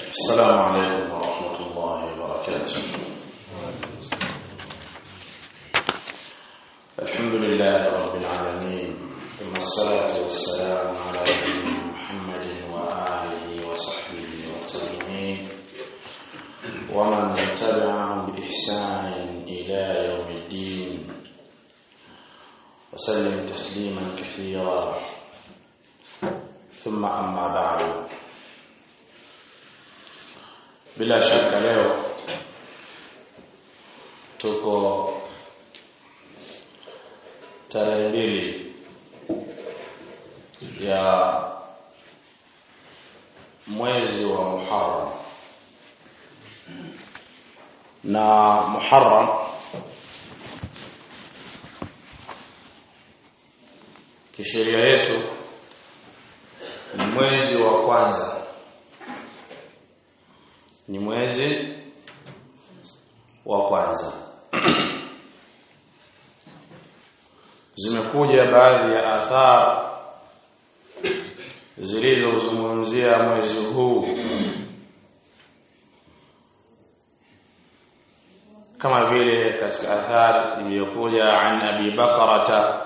السلام عليكم ورحمة الله وبركاته الحمد لله رب العالمين ثم الصلاة والسلام على نبينا محمد وآله وصحبه والتابعين ومن تبعهم بإحسان إلى يوم الدين وسلم تسليما كثيرا ثم أما بعد bila shaka leo tuko tarehe mbili ya mwezi wa Muharram na Muharram kisheria yetu ni mwezi wa kwanza ni mwezi wa kwanza zimekuja baadhi ya athar zilizozungumzia mwezi huu kama vile katika athar iliyokuja an abi bakrata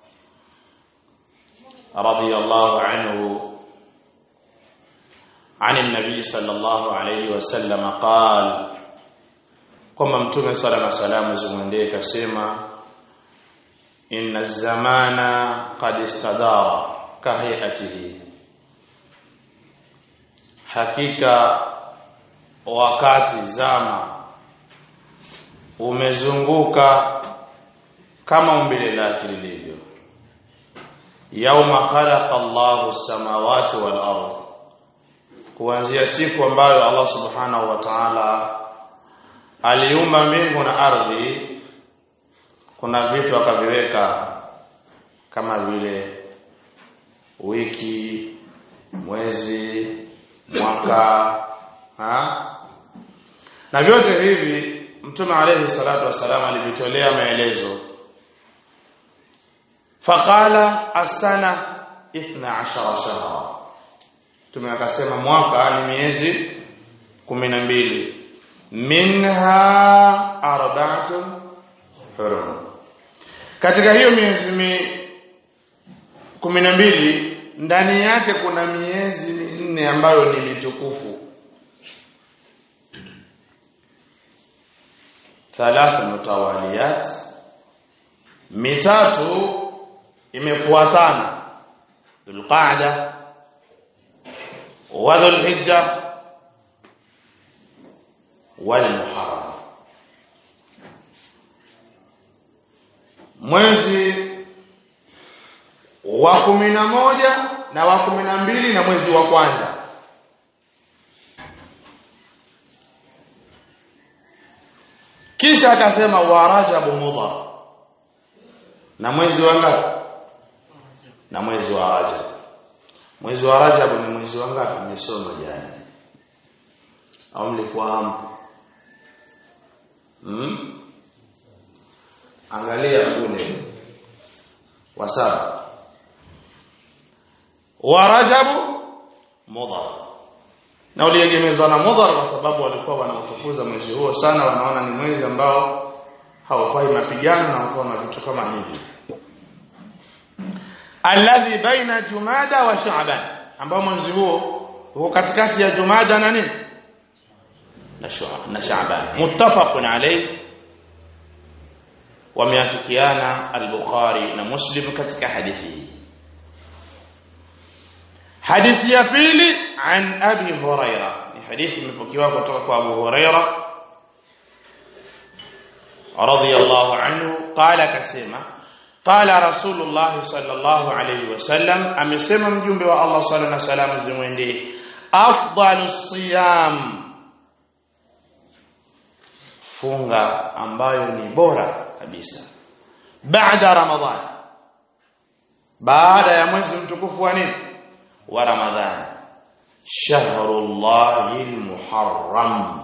radiyallahu anhu عن النبي صلى الله عليه وسلم قال kwamba mtume sala na salamu zimwendee kasema inna zamana qad istadara kahiyatihi hakika wakati zama umezunguka kama umbile lake lilivyo yauma khalaqa Allahu samawati wal ardh kuanzia siku ambayo Allah subhanahu wa ta'ala aliumba mbingu na ardhi kuna vitu akaviweka kama vile wiki mwezi mwaka ha? na vyote hivi mtume alayhi salatu wasalam alivitolea maelezo faqala asana 12 shahra Mtume akasema mwaka ni miezi kumi na mbili minha arba'atun hurum katika hiyo miezi mi kumi na mbili ndani yake kuna miezi minne ambayo ni mitukufu thalathu mutawaliyat mitatu imefuatana dhulqa'da وذو الحجة والمحرم mwezi wa kumi na moja na wa kumi na mbili na mwezi wa kwanza kisha akasema wa rajabu mudhar na mwezi wa ngapi na mwezi wa rajab Mwezi wa Rajab ni mwezi wa ngapi nimesoma jana? Au mlikuwa hapo? Hmm? Angalia kule. Wa saba. Wa Rajab mudhar. Na uliegemezwa na mudhar kwa sababu walikuwa wanautukuza mwezi huo sana wanaona ni mwezi ambao haufai mapigano na mfano vitu kama hivi alladhi baina jumada wa sha'ban ambao mwezi huo uko katikati ya jumada na nini na sha'ban muttafaqun alayhi wameafikiana al-bukhari na muslim katika hadithi hii hadithi ya pili an abi huraira ni hadithi imepokewa kutoka kwa abu huraira radiyallahu anhu qala kasema qala rasulullah sallallahu alayhi wasallam amesema mjumbe wa Allah sallallahu alayhi wasallam zimwendee afdalu siyam funga ambayo ni bora kabisa baada ramadhan baada ya mwezi mtukufu wa nini wa ramadhan shahrullahil muharram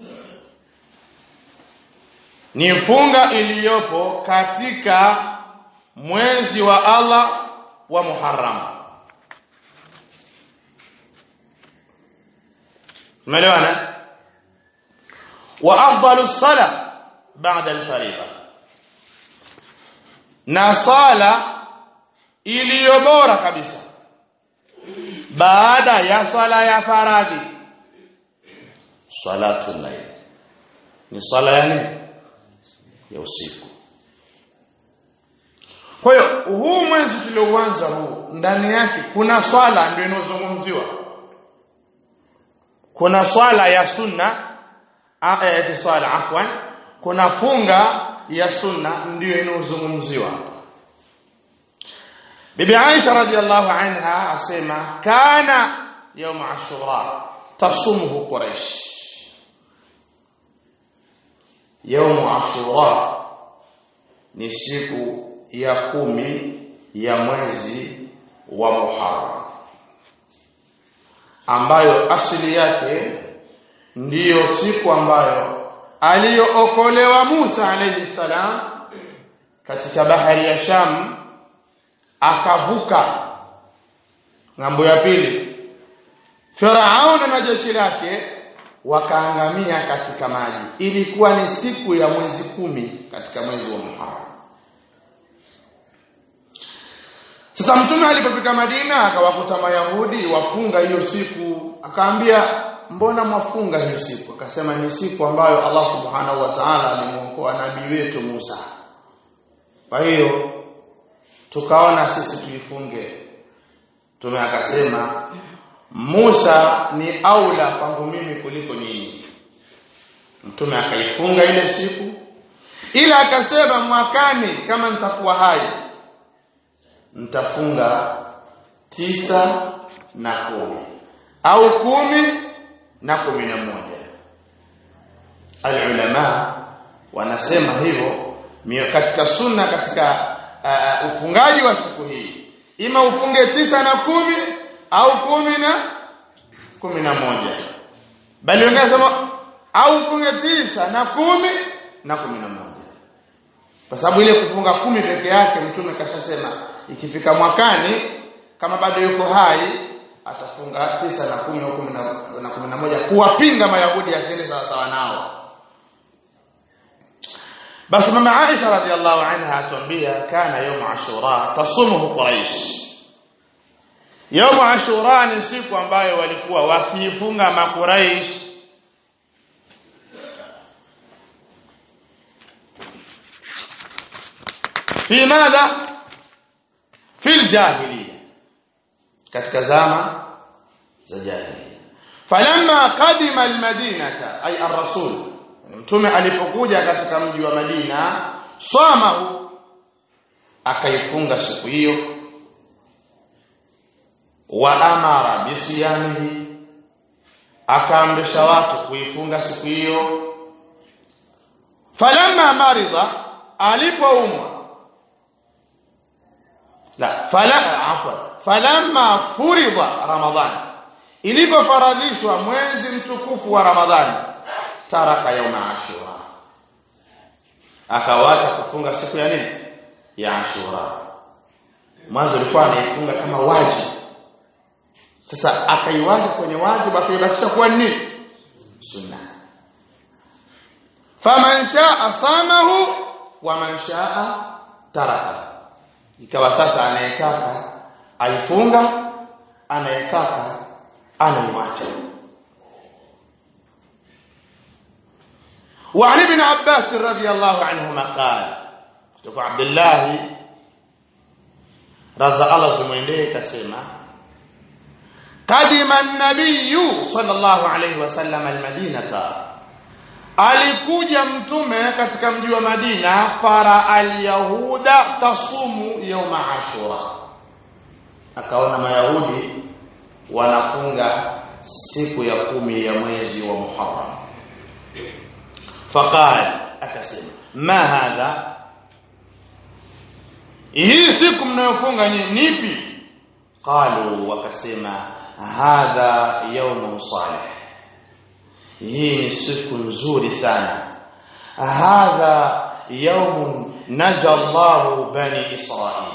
ni funga iliyopo katika mwezi wa Allah wa Muharram umeelewana wa afdalu sala baada al-fariida na sala iliyo bora kabisa baada ya swala ya faradhi salatu layl ni swala ya nini ya usiku kwa hiyo huu mwezi tulioanza huu ndani yake kuna swala ndio inozungumziwa kuna swala ya sunna aya swala afwan kuna funga ya sunna ndiyo inozungumziwa Bibi Aisha radhiallahu anha asema kana يوم عاشوراء تصومه قريش يوم عاشوراء ni siku ya kumi ya mwezi wa Muharram ambayo asili yake ndiyo siku ambayo aliyookolewa Musa alayhi salam katika bahari ya Sham akavuka ngambo ya pili Firaun na jeshi lake wakaangamia katika maji ilikuwa ni siku ya mwezi kumi katika mwezi wa Muharram sasa mtume alipofika Madina akawakuta Mayahudi wafunga hiyo siku akaambia mbona mwafunga hiyo siku akasema ni siku ambayo Allah subhanahu wa ta'ala alimuokoa nabii wetu Musa kwa hiyo tukaona sisi tuifunge Mtume akasema Musa ni aula kwangu mimi kuliko nyinyi. Mtume akaifunga ile siku ila akasema mwakani kama nitakuwa hai nitafunga tisa na kumi au kumi na kumi na moja. Alulama wanasema hivyo katika sunna katika uh, ufungaji wa siku hii ima ufunge tisa na kumi au kumi na kumi na moja bali wanasema au ufunge tisa na kumi na kumi na moja kwa sababu ile kufunga kumi peke yake mtume kashasema ikifika mwakani kama bado yuko hai atafunga tisa na kumi na kumi na, na kumi na moja kuwapinga mayahudi asiende sawa sawa nao basi mama Aisha radhiallahu anha atuambia kana yawm ashura tasumuhu quraish Yawm Ashura ni siku ambayo walikuwa wakifunga makuraish fi madha fi aljahiliya katika zama za jahiliya falamma qadima almadinata ay ar-rasul mtume alipokuja katika mji wa Madina swamahu akaifunga siku hiyo wa amara bisiyamihi akaamrisha watu kuifunga siku hiyo falamma maridha alipoumwa la fala afwa falamma furidha ramadhan ilipofaradhishwa mwezi mtukufu wa ramadhani taraka yauma ashura akawacha kufunga siku ya nini ya ashura mwanzo alikuwa anaifunga kama wajibu sasa akaiwacha kwenye wajibu akaibakisha kuwa nini sunna faman shaa samahu wa man shaa taraka ikawa sasa anayetaka aifunga anayetaka anaiwacha وعن ابن عباس رضي الله عنهما قال kutoka Abdullah raza Allah zimwendee kasema قدم النبي صلى الله عليه وسلم المدينه alikuja mtume katika mji wa Madina fara alyahuda tasumu yauma ashura akaona mayahudi wanafunga siku ya kumi ya mwezi wa Muharram faqal akasema ma hadha hii siku mnayofunga ni nipi qalu wakasema hadha yawmun salih hii ni siku nzuri sana hadha yawmun naja Allahu bani Israil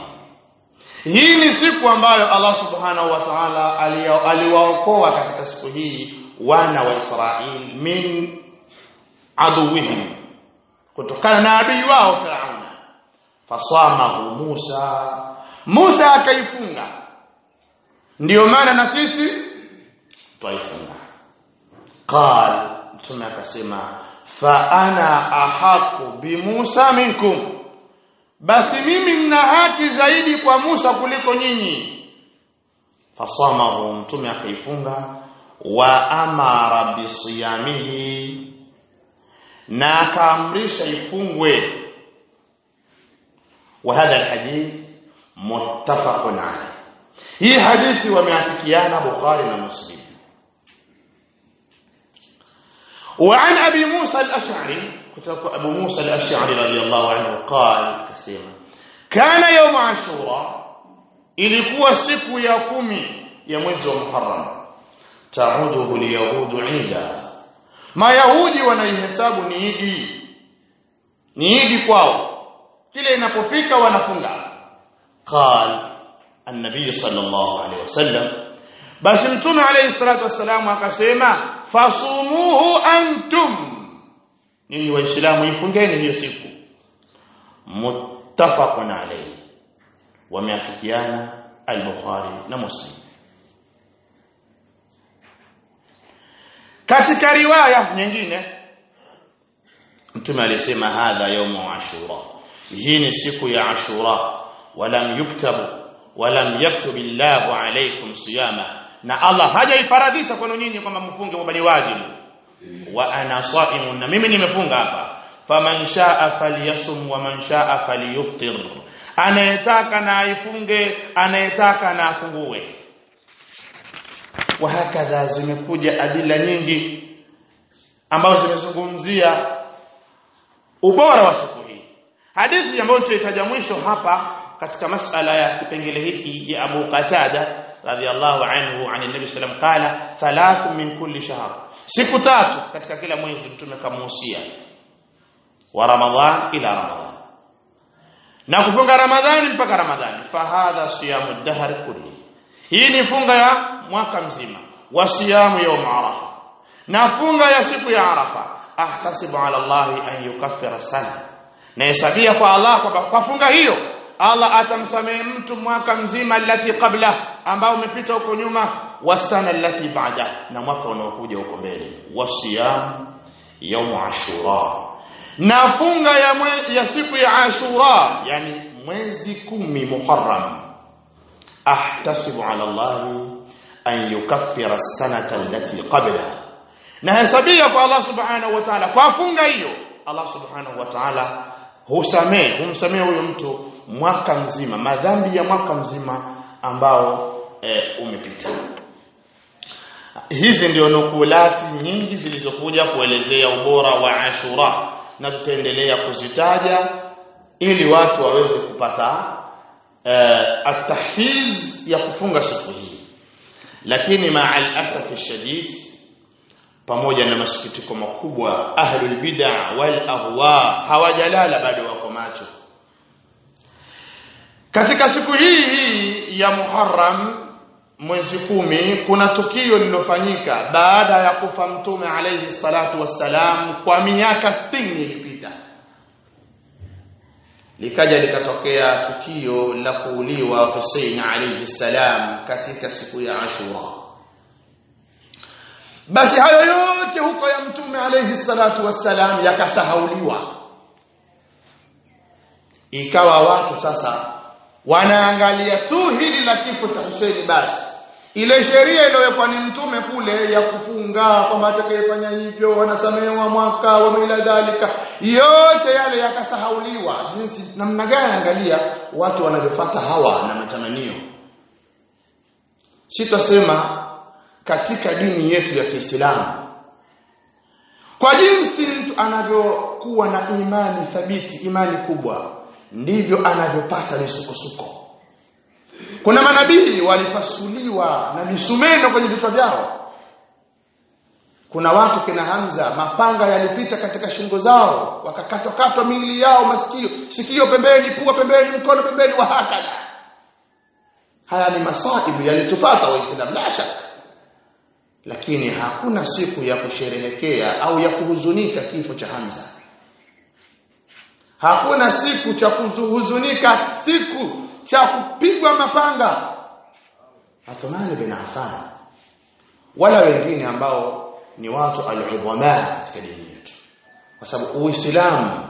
hii ni siku ambayo Allah subhanahu wa ta'ala aliwaokoa katika siku hii wana wa Israeli min aduwihim kutokana na adui wao Firauna fasamahu Musa Musa akaifunga ndiyo maana na sisi twaifunga qal mtume akasema fa ana ahaqu bi Musa minkum basi mimi nina haki zaidi kwa Musa kuliko nyinyi fasamahu mtume akaifunga wa amara bisiyamihi na akaamrisha ifungwe wa hadha alhadith muttafaqun alayh hii hadithi wameafikiana Bukhari na Muslim وعن ابي موسى الاشعري كتب ابو موسى الاشعري رضي الله عنه قال كسيما كان يوم عاشوراء ilikuwa siku ya kumi ya mwezi wa Muharram tauduhu liyahudu ida mayahudi wanaihesabu ni idi ni idi kwao kile inapofika wanafunga qal an-nabiy sallallahu alayhi wasallam basi mtume alayhi salatu wasallam akasema fasumuhu antum ninyi waislamu ifungeni hiyo siku muttafaqun alayhi wameafikiana al-bukhari na muslim katika riwaya nyingine mtume alisema hadha yawmu ashura hii ni siku ya ashura walam yuktabu walam yaktub illahu alaykum siyama na Allah hajaifaradhisha kwenu nyinyi kwamba mfunge kwamba ni wajibu wa ana saimun na mimi nimefunga hapa faman shaa falyasum wa man shaa falyuftir anayetaka na aifunge anayetaka na afungue wahakadha zimekuja adila nyingi ambazo zimezungumzia ubora wa siku hii hadithi ambayo tutaitaja mwisho hapa katika masala ya kipengele hiki ya Abu Qatada radhiallahu anhu an nabi sallam qala thalathu min kulli shahr siku tatu katika kila mwezi mtume kamuhusia wa ramadhan ila ramadhan na kufunga ramadhani mpaka ramadhani fahadha siyamu dahr kulli hii ni funga ya mwaka mzima wa siyamu yawm arafa na funga ya siku ya arafa ahtasibu ala allah an yukaffira sana na hesabia kwa allah kwamba kwa funga hiyo Allah atamsamehe mtu mwaka mzima alati qabla ambao umepita huko nyuma wasana alati baada na mwaka unaokuja huko mbele wasiyam yawm ashura na funga ya, mwe, ya siku ya ashura yani mwezi kumi muharram ahtasibu ala Allah an yukaffira sanata allati qabla na hesabia kwa Allah subhanahu wa ta'ala kwa funga hiyo Allah subhanahu wa ta'ala husamehe humsamehe huyo mtu mwaka mzima madhambi ya mwaka mzima ambao e, umepita hizi ndio nukulati nyingi zilizokuja kuelezea ubora wa Ashura na tutaendelea kuzitaja ili watu waweze kupata e, atahfiz ya kufunga siku hii lakini ma'al asaf shadid pamoja na masikitiko makubwa ahlul bid'ah wal ahwa hawajalala bado wako macho katika siku hii hii ya Muharram mwezi kumi kuna tukio lilofanyika baada ya kufa mtume alayhi salatu wassalam kwa miaka 60 ilipita likaja likatokea tukio la kuuliwa Hussein alayhi salam katika siku ya Ashura basi hayo yote huko ya mtume alayhi salatu wassalam yakasahauliwa ikawa watu sasa wanaangalia tu hili la kifo cha Hussein basi ile sheria iliyowekwa ni mtume kule ya kufunga kwamba atakayefanya hivyo wanasamehewa mwaka wa mila dhalika yote yale yakasahauliwa jinsi namna gani angalia watu wanavyofuata hawa na matamanio sitasema katika dini yetu ya Kiislamu kwa jinsi mtu anavyokuwa na imani thabiti imani kubwa ndivyo anavyopata misukosuko kuna manabii walipasuliwa na misumeno kwenye vichwa vyao kuna watu kina Hamza mapanga yalipita katika shingo zao wakakatwa katwa miili yao masikio sikio pembeni pua pembeni mkono pembeni wa hakada haya ni masaibu yalitupata waislamu la shaka lakini hakuna siku ya kusherehekea au ya kuhuzunika kifo cha Hamza hakuna siku cha kuhuzunika siku cha kupigwa mapanga Uthman bin Affan wala wengine ambao ni watu al-udhama katika dini yetu kwa sababu Uislamu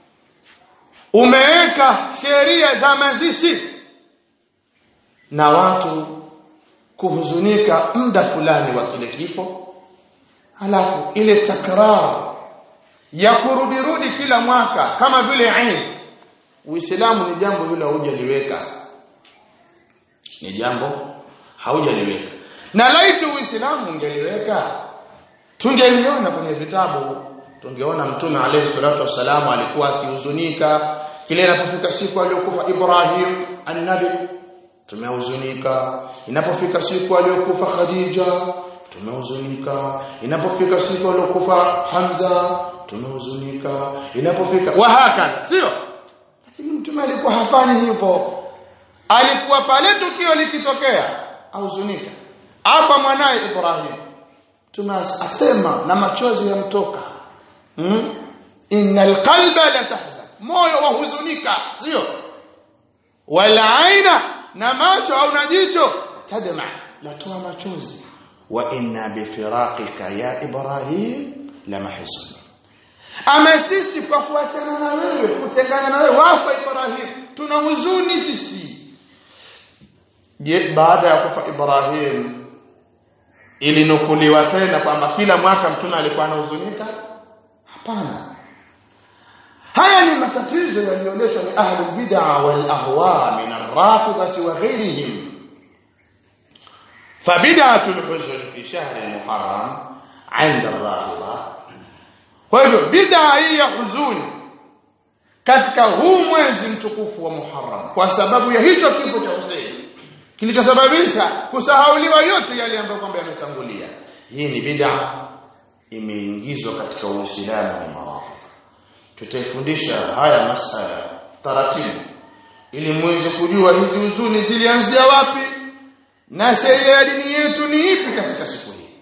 umeweka sheria za mazishi na watu kuhuzunika muda fulani wa kile kifo halafu ile takrar ya kurudirudi kila mwaka kama vile Eid Uislamu ni jambo hilo hujaliweka ni jambo haujaliweka na laiti Uislamu ungeliweka tungeliona kwenye vitabu tungeona mtume alayhi salatu wassalamu alikuwa akihuzunika kile inapofika siku aliyokufa Ibrahim annabi tumehuzunika inapofika siku aliyokufa Khadija tumehuzunika inapofika siku aliyokufa Hamza tumehuzunika inapofika wahaka sio lakini mtume alikuwa hafanyi hivyo alikuwa pale tukio likitokea ahuzunika afa mwanaye Ibrahim tunasema na machozi yamtoka hmm? innal qalba la tahzan moyo wahuzunika sio wala aina na macho au na jicho tadma latoa machozi wa inna bifiraqika ya ibrahim la mahzun ama sisi kwa kuachana na wewe kutengana na wewe wafa ibrahim tuna huzuni sisi je baada ya kufa ibrahim ilinukuliwa tena kwamba kila mwaka mtume alikuwa anahuzunika hapana haya ni matatizo yaliyoletwa ni ahli bid'a wal ahwa min ar-rafidati wa ghayrihim فبدعه الحزن في شهر المحرم عند الرافضه kwa hivyo bid'a hii ya huzuni katika huu mwezi mtukufu wa Muharram kwa sababu ya hicho kifo cha Hussein kilichosababisha kusahauliwa yote yale ambayo kwamba yametangulia hii ni bid'a imeingizwa katika Uislamu wa Marafidh tutaifundisha haya masala taratibu ili muweze kujua hizi huzuni zilianzia wapi na sheria ya dini yetu ni ipi katika siku hii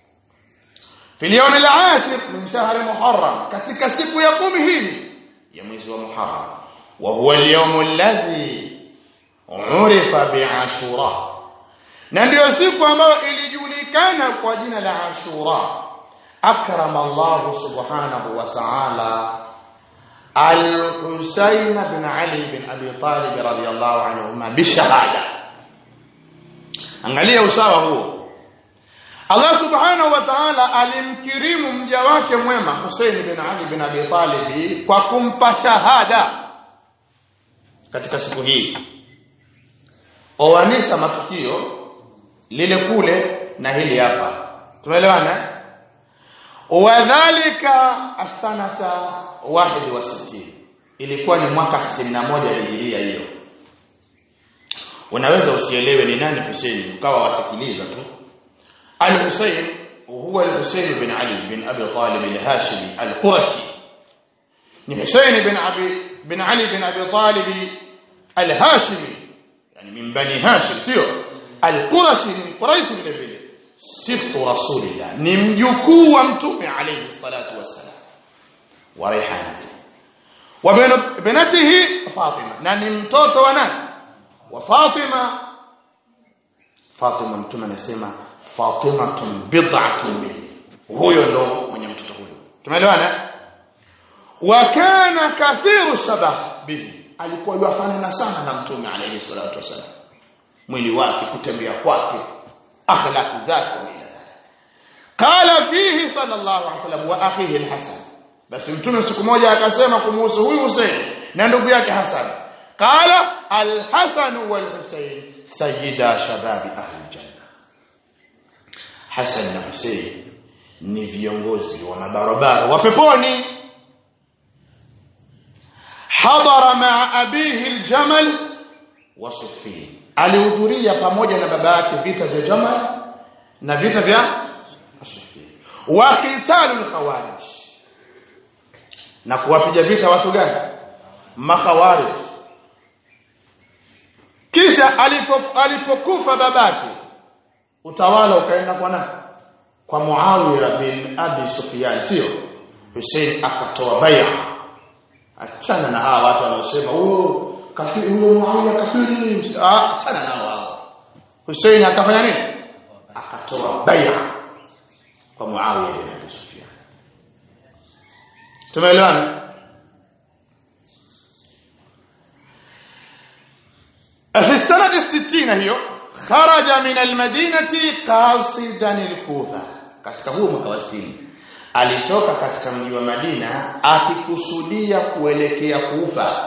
في اليوم العاشر من شهر محرم katika siku ya kumi hii ya mwezi wa Muharram wa huwa al-yawm alladhi urifa bi'ashura na ndio siku ambayo ilijulikana kwa jina la Ashura akrama Allah subhanahu wa ta'ala al-Husayn bin Ali bin Abi Talib radiyallahu anhuma bishahada angalia usawa huo Allah subhanahu wa ta'ala alimkirimu mja wake mwema Hussein bin Ali bin Abi Talib kwa kumpa shahada katika siku hii oanisha matukio lile kule na hili hapa tumeelewana wadhālika as-sanata 61 ilikuwa ni mwaka 61 hijiria hiyo unaweza usielewe ni nani Hussein ukawa wasikiliza tu الحسين وهو الحسين بن علي بن أبي طالب الهاشمي القرشي ni Hussein bin Abi bin Ali bin Abi Talib al-Hashimi yani min bani Hashim sio al-Qurashi min Quraish vile vile sibtu rasulillah ni mjukuu wa mtume alayhi salatu wassalam wa rihanati wa binatihi Fatima na ni mtoto wa nani wa Fatima Fatima mtume anasema Fatimatun bid'atun minni huyo ndo mwenye mtoto huyo tumeelewana wa kana kathiru shabah bihi alikuwa yufanana sana na mtume alayhi salatu wasalam mwili wake kutembea kwake akhlaq zake na qala fihi sallallahu alayhi wasallam wa akhihi alhasan basi mtume siku moja akasema kumhusu huyu Hussein na ndugu yake Hasan qala alhasan wal Husayn sayyida shababi ahli janna Hasan na Hussein ni viongozi wa mabarabara wa peponi hadara ma'a abihi aljamal wa Siffin alihudhuria pamoja na baba yake vita vya Jamal na vita vya Siffin wa qitalul khawarij na kuwapiga vita watu gani makhawarij kisha alipo alipokufa babake utawala ukaenda kwa nani kwa Muawiya bin Abi Sufyan sio Hussein akatoa bai'a achana na hawa watu wanaosema huyo kafiri huyo Muawiya kafiri ah achana nao hao Hussein akafanya nini akatoa bai'a kwa Muawiya bin Abi Sufyan tumeelewana في السنة الستين هي خرج من المدينة قاصدا الكوفة katika huo mwaka wa 60 alitoka katika mji wa Madina akikusudia kuelekea Kufa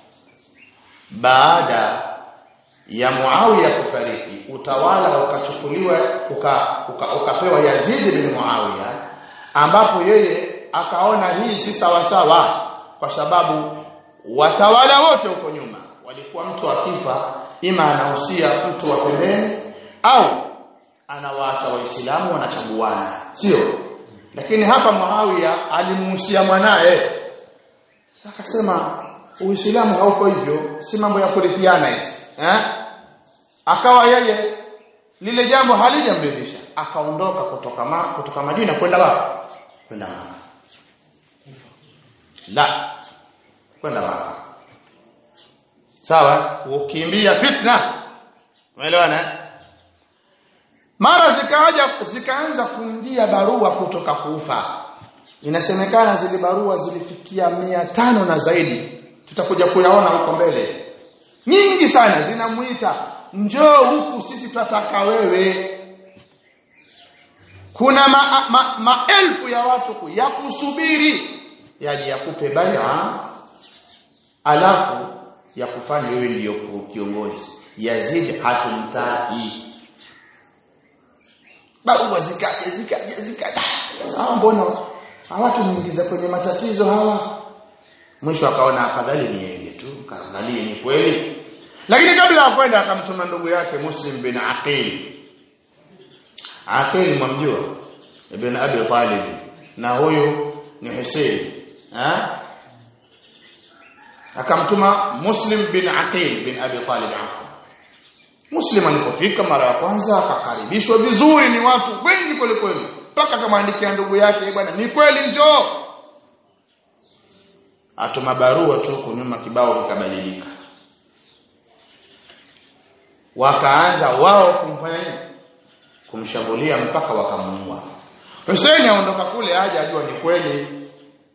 baada ya Muawiya kufariki utawala ukachukuliwa uka, uka, ukapewa Yazid bin Muawiya ambapo yeye akaona hii si sawa sawa kwa sababu watawala wote huko nyuma walikuwa mtu akifa ima anahusia mtu wa pembeni au anawaacha waislamu wanachaguana sio lakini hapa Muawiya alimuhusia mwanae akasema uislamu hauko hivyo si mambo ya kurithiana hizi eh akawa yeye lile jambo halijamridhisha akaondoka kutoka ma, kutoka Madina kwenda wapi kwenda Maka la kwenda Maka sawa ukimbia fitna umeelewana mara zikaja zikaanza kuingia barua kutoka kufa inasemekana zile barua zilifikia mia tano na zaidi tutakuja kuyaona huko mbele nyingi sana zinamuita njoo huku sisi tunataka wewe kuna maelfu ma, ma maelfu ya watu ya kusubiri yaje yakupe baya alafu ya kufanya wewe ndiyo kiongozi Yazid hatumtaki barua zikaje zikaje zikaje hawa mbona hawatu niingiza kwenye matatizo hawa mwisho akaona afadhali niende tu kaangalie ni kweli lakini kabla ya kwenda akamtuma ndugu yake Muslim bin Aqil Aqil mwamjua ibn Abi Talib na huyu ni Hussein ha akamtuma Muslim bin Aqil bin Abi Talib hapo Muslim alipofika mara ya kwanza akakaribishwa vizuri ni watu wengi kweli kweli mpaka akamwandikia ndugu yake bwana ni kweli njoo atuma barua tu kunyuma kibao kikabadilika wakaanza wao kumfanya nini kumshambulia mpaka wakamuua Hussein aondoka kule aje ajua ni kweli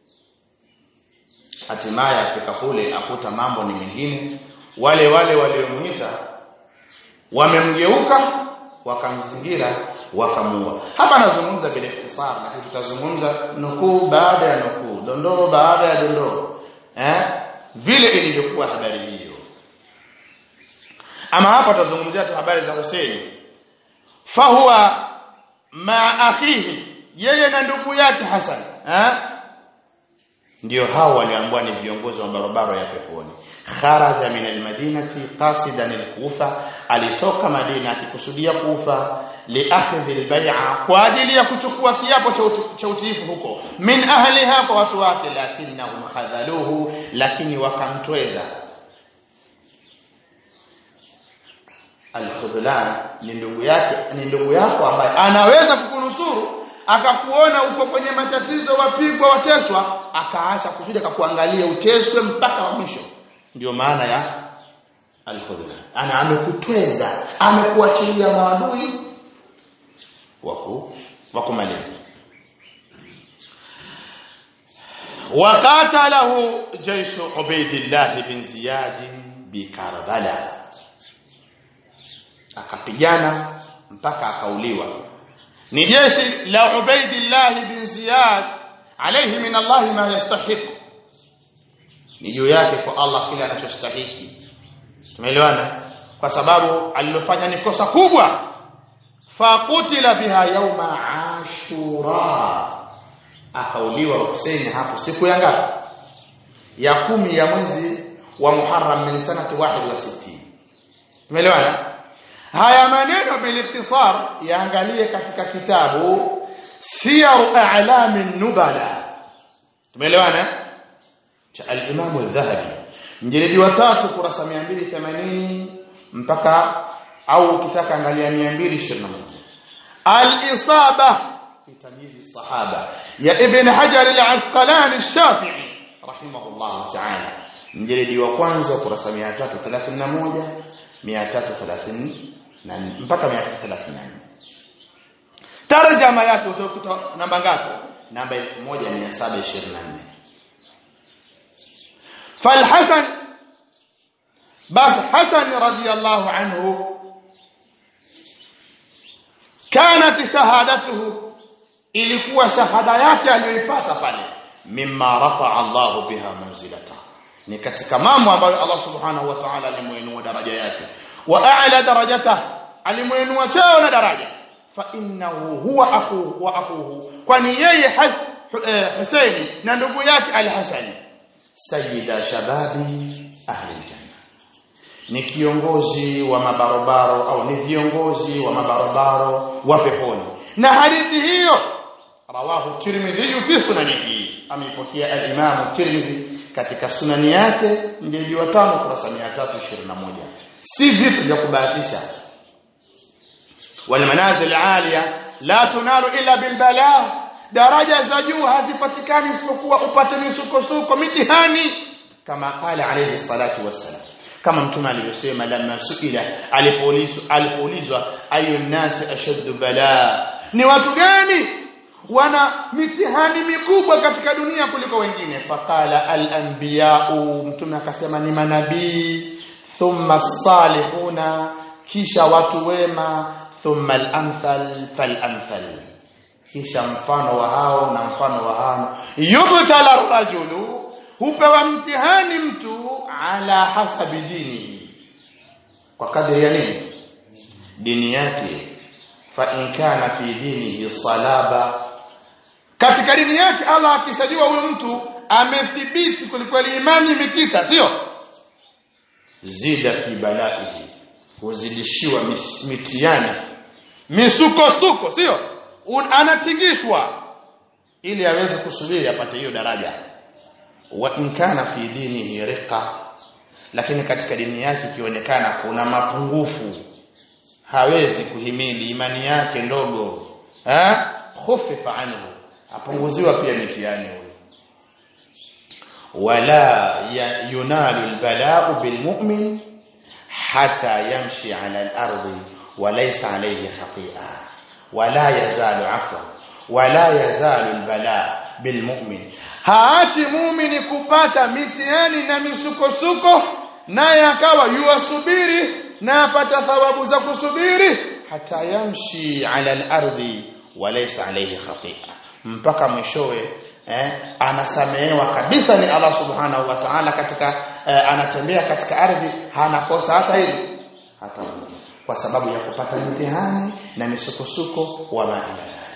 hatimaye afika kule akuta mambo ni mengine wale wale waliomuita wamemgeuka wakamzingira wakamuua hapa nazungumza bila ikhtisar lakini tutazungumza nukuu baada ya nukuu dondoo baada ya dondoo eh vile ilivyokuwa habari hiyo ama hapa tutazungumzia tu habari za Hussein fahuwa ma akhihi yeye na ndugu yake Hassan eh ndio hao waliambiwa ni viongozi wa barabara ya peponi kharaja min almadinati qasidan alkufa alitoka madina akikusudia kufa liakhdhi albay'a kwa ajili ya kuchukua kiapo cha utiifu huko min ahliha kwa watu wake lakinnahum khadhaluhu lakini wakamtweza alkhudlan ni ndugu yake ni ndugu yako ambaye anaweza kukunusuru akakuona uko kwenye matatizo wapigwa wateswa akaacha kusudi akakuangalia uteswe mpaka wa mwisho ndio maana ya alkhudlan ana amekutweza amekuachilia maadui wako wakumaliza وقاتله جيش عبيد الله بن زياد بكربلاء akapigana mpaka akauliwa ni jeshi la Ubaidillah bin Ziyad alayhi min Allah ma yastahiq ni juu yake kwa Allah kile anachostahiki tumeelewana kwa sababu alilofanya ni kosa kubwa faqutila biha yauma ashura akauliwa Hussein hapo siku ya ngapi ya kumi ya mwezi wa Muharram min sanati 61 tumeelewana haya maneno biliktisar yaangalie katika kitabu siyar a'lam nubala tumeelewana cha al-Imam al-Dhahabi mjeledi wa tatu kurasa 280 mpaka au ukitaka angalia 221 al-isaba fi tamyiz sahaba ya ibn hajar al-asqalani ash-shafi'i rahimahullah ta'ala mjeledi wa kwanza ukurasa 331 330 na mpaka 334 tarjama yake utakuta namba ngapi namba 1724 فالحسن بس حسن رضي الله عنه كانت شهادته ilikuwa shahada yake aliyoipata pale mimma rafa'a Allah biha manzilata ni katika mambo ambayo Allah subhanahu wa ta'ala alimuinua daraja yake wa a'la darajata alimuinua cheo na daraja fa innahu huwa akhuhu wa akhuhu kwani yeye Husaini na ndugu yake al-Hasan sayyida shababi ahli janna ni kiongozi wa mabarobaro au ni viongozi wa mabarobaro wa peponi na hadithi hiyo rawahu tirmidhi fi sunanihi ameipokea al-imam tirmidhi katika sunani yake mjeji wa tano kurasa 321 si vitu vya kubahatisha wal manazil aliya la tunalu illa bil bala daraja za juu hazipatikani isipokuwa upate misukosuko mitihani kama qala alayhi salatu wassalam kama mtume alivyosema lamma suila alipoulizwa alipoulizwa ayu nasi ashaddu bala ni watu gani wana mitihani mikubwa katika dunia kuliko wengine faqala al-anbiya'u mtume akasema ni manabii thumma salihuna kisha watu wema thumma al-amthal fal-amthal kisha mfano wa hao na mfano wa hao yubtala rajulu hupewa mtihani mtu ala hasabi dini kwa kadri ya nini dini yake fa in kana fi dinihi salaba katika dini yake Allah akisajua huyo mtu amethibiti kulikweli imani imekita sio zida fi balaihi huzidishiwa mitiani misukosuko sio anatingishwa ili aweze kusubiri apate hiyo daraja wa in kana fi dinihi riqa lakini katika dini yake ikionekana kuna mapungufu hawezi kuhimili imani yake ndogo eh khufifa anhu apunguziwa pia mitihani huyo wala yunalu albala'u bilmu'min hatta yamshi 'ala al-ardi wa laysa 'alayhi khati'a wala yazalu 'afwan wala yazalu albala' bilmu'min haachi muumini kupata mitihani na misukosuko naye akawa yuwasubiri na apata thawabu za kusubiri hata yamshi ala al-ardi walaysa alayhi khati'a mpaka mwishowe eh, anasamehewa kabisa ni Allah subhanahu wa ta'ala katika eh, anatembea katika ardhi hana kosa hata hili hata moja kwa sababu ya kupata mitihani na misukosuko wa maana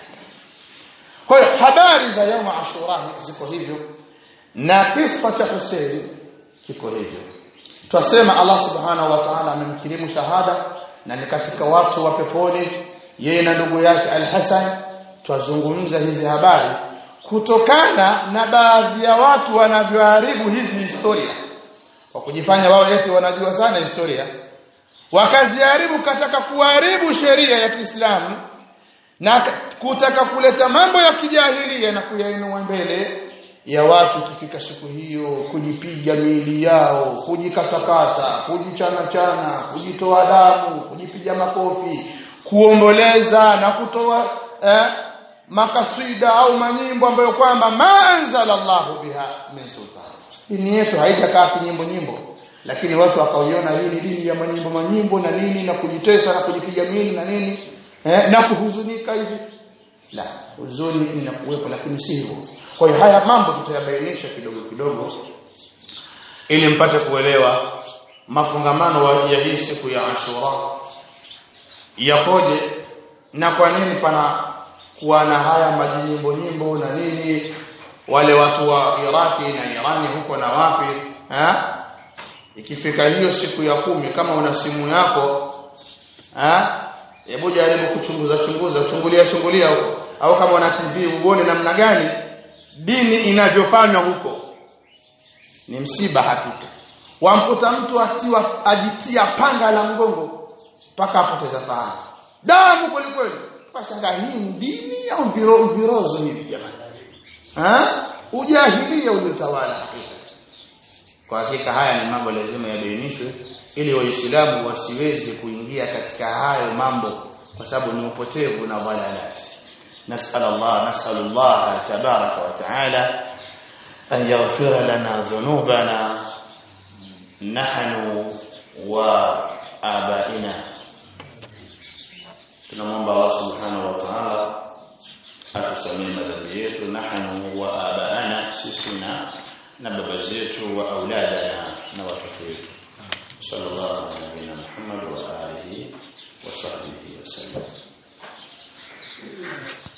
kwa hiyo habari za yawm ashura ziko hivyo na kisa cha Hussein kiko hivyo twasema Allah subhanahu wa ta'ala amemkirimu shahada na ni katika watu wa peponi yeye na ndugu yake Al-Hasan twazungumza hizi habari kutokana na baadhi ya watu wanavyoharibu hizi historia kwa kujifanya wao eti wanajua sana historia wakaziharibu kataka kuharibu sheria ya Kiislamu na kutaka kuleta mambo ya kijahilia na kuyainua mbele ya watu kifika siku hiyo kujipiga miili yao kujikatakata kujichana chana kujitoa damu kujipiga makofi kuomboleza na kutoa eh, makasida au manyimbo ambayo kwamba ma anzalallahu biha min sultan dini yetu haijakaa kinyimbo nyimbo lakini watu wakaiona hii ni dini ya manyimbo manyimbo na nini na kujitesa na kujipiga miili na nini eh, na kuhuzunika hivi la huzuni inakuwepo lakini si hivyo kwa hiyo haya mambo tutayabainisha kidogo kidogo ili mpate kuelewa mafungamano ya hii siku ya Ashura yakoje na kwa nini pana kuwa na haya majinyimbo nyimbo na nini wale watu wa Iraki na Irani huko na wapi ha? ikifika hiyo siku ya kumi kama una simu yako ha? hebu jaribu kuchunguza chunguza chungulia chungulia huko au kama una TV uone namna gani dini inavyofanywa huko ni msiba hakika wamkuta mtu atiwa ajitia panga la mgongo mpaka apoteza fahamu damu kweli kweli Pashanga hii ni dini au viro, virozo hivi jamani? Ha? Ujahilia uliotawala hakika. Kwa hakika haya ni mambo lazima yabainishwe ili waislamu wasiweze kuingia katika hayo mambo kwa sababu ni upotevu na dhalalati. نسأل الله نسأل الله تبارك وتعالى أن يغفر لنا ذنوبنا نحن وآبائنا tunamwomba Allah subhanahu wa ta'ala atusamee madhambi yetu nahnu wa abaana sisi na na baba zetu wa auladana na watoto wetu sallallahu alaihi wa Muhammad wa alihi wa sahbihi wasallam